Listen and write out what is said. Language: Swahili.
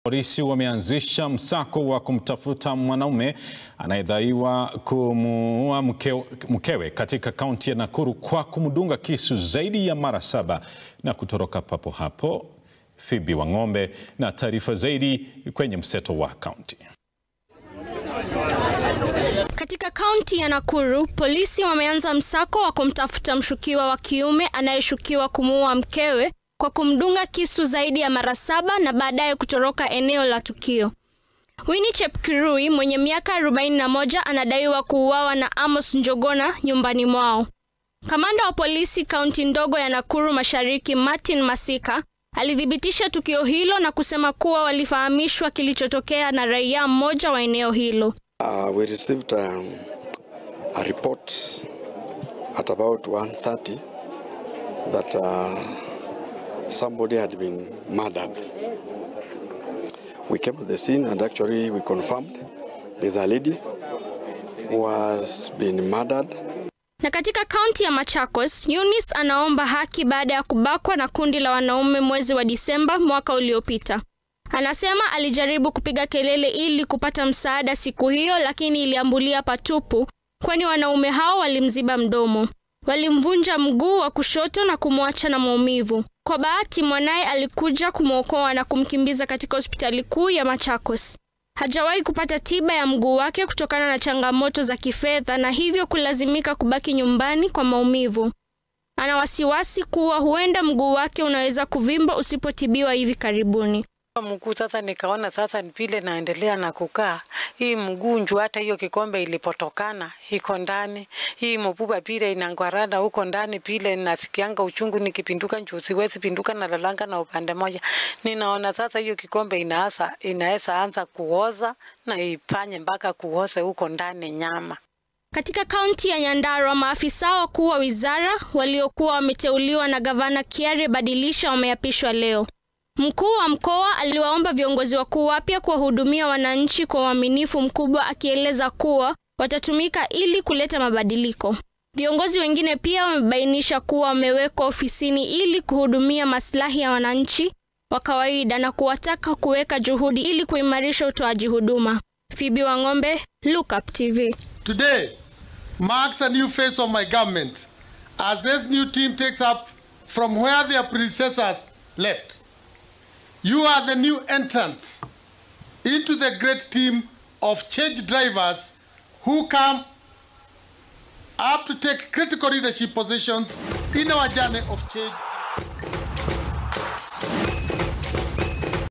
Polisi wameanzisha msako wa kumtafuta mwanaume anayedaiwa kumuua mkewe, mkewe katika kaunti ya Nakuru kwa kumdunga kisu zaidi ya mara saba na kutoroka papo hapo. Phoebe Wang'ombe na taarifa zaidi kwenye mseto wa kaunti. Katika kaunti ya Nakuru, polisi wameanza msako wa kumtafuta mshukiwa wa kiume anayeshukiwa kumuua mkewe kwa kumdunga kisu zaidi ya mara saba na baadaye kutoroka eneo la tukio. Winnie Chepkirui mwenye miaka 41 anadaiwa kuuawa na Amos Njogona nyumbani mwao. Kamanda wa polisi kaunti ndogo ya Nakuru Mashariki, Martin Masika, alithibitisha tukio hilo na kusema kuwa walifahamishwa kilichotokea na raia mmoja wa eneo hilo. Uh, we received um, a report at about 1.30 that uh, somebody had been murdered. We came to the scene and actually we confirmed there's a lady who was being murdered. Na katika kaunti ya Machakos, Eunice anaomba haki baada ya kubakwa na kundi la wanaume mwezi wa Disemba mwaka uliopita. Anasema alijaribu kupiga kelele ili kupata msaada siku hiyo, lakini iliambulia patupu, kwani wanaume hao walimziba mdomo. Walimvunja mguu wa kushoto na kumwacha na maumivu. Kwa bahati, mwanaye alikuja kumwokoa na kumkimbiza katika hospitali kuu ya Machakos. Hajawahi kupata tiba ya mguu wake kutokana na changamoto za kifedha na hivyo kulazimika kubaki nyumbani kwa maumivu. Ana wasiwasi kuwa huenda mguu wake unaweza kuvimba usipotibiwa hivi karibuni. Mguu sasa, nikaona sasa vile naendelea na kukaa hii mgunju, hata hiyo kikombe ilipotokana iko ndani, hii mpupa pile inangwarana huko ndani pile, nasikianga uchungu nikipinduka, njuu siwezi pinduka na lalanga na upande moja. Ninaona sasa hiyo kikombe inaasa inaweza anza kuoza na ifanye mpaka kuoze huko ndani nyama. Katika kaunti ya Nyandarua, maafisa wakuu wa wizara waliokuwa wameteuliwa na gavana Kiare Badilisha wameapishwa leo. Mkuu wa mkoa aliwaomba viongozi wakuu wapya kuwahudumia wananchi kwa uaminifu mkubwa, akieleza kuwa watatumika ili kuleta mabadiliko. Viongozi wengine pia wamebainisha kuwa wamewekwa ofisini ili kuhudumia maslahi ya wananchi wa kawaida na kuwataka kuweka juhudi ili kuimarisha utoaji huduma. Phoebe Wang'ombe, Look Up TV. Today marks a new phase of my government as this new team takes up from where their predecessors left. You are the new entrants into the great team of change drivers who come up to take critical leadership positions in our journey of change.